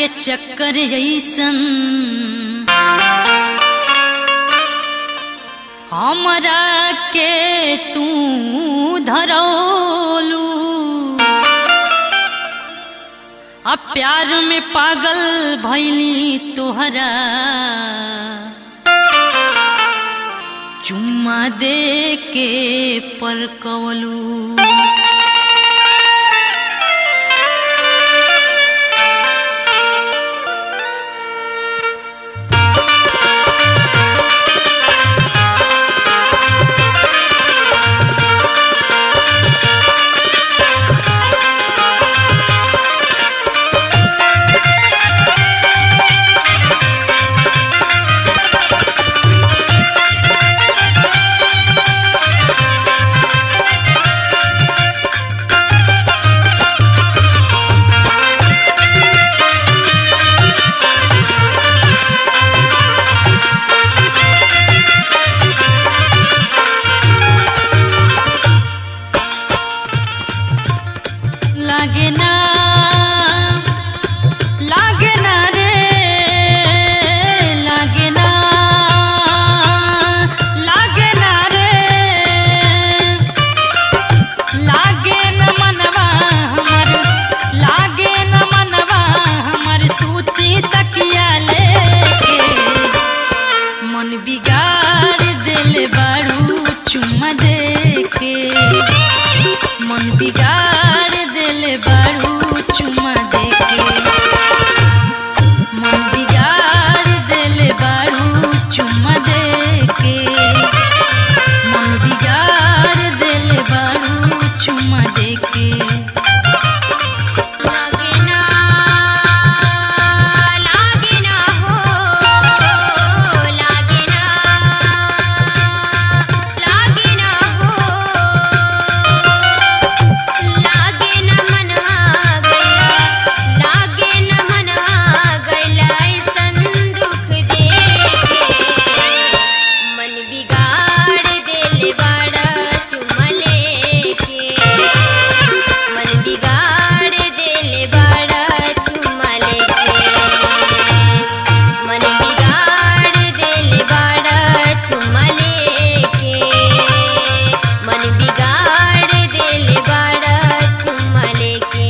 के चक्कर ऐसन हमरा के तू धरौलू आ प्यार में पागल भैली तोहरा चुम्मा दे के परकवलू लागे ना लागे ना रे लागे ना लागे ना रे लागे न मनवा हमर लागे न मनवा हमर सूती तकिया लेके मन बिगाड़ दिल बारू चुम्मा देके मन बिगाड़ दिल बारू चुम्मा देके मन बिगाड़ दिल बारू चुम्मा देके मन बिगाड़ दिल बारू चुम्मा देके लागे ना लागे ना हो लागे ना लागे ना हो लागे ना मनवा गइला लागे ना मनवा गइला ऐसन दुख देखे मन बिगाड़ देले बाड़ा चुम्मा लेके मन बिगाड़ देले बाड़ा चुम्मा लेके मन बिगाड़ देले बाड़ा चुम्मा लेके मन बिगाड़ देले बाड़ा चुम्मा लेके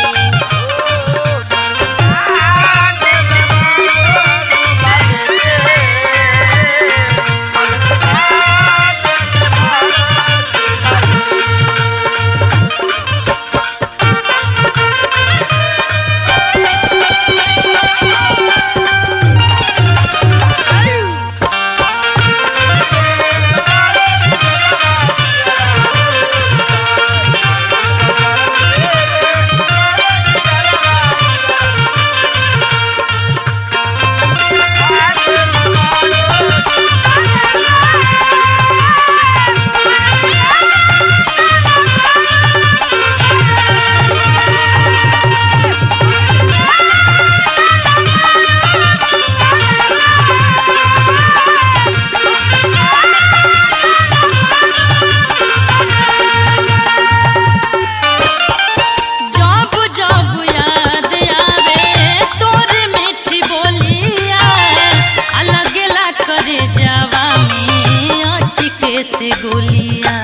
जब जब याद आवे तोर मीठी बोलिया अलग ला करे जावा में अचके से गोलिया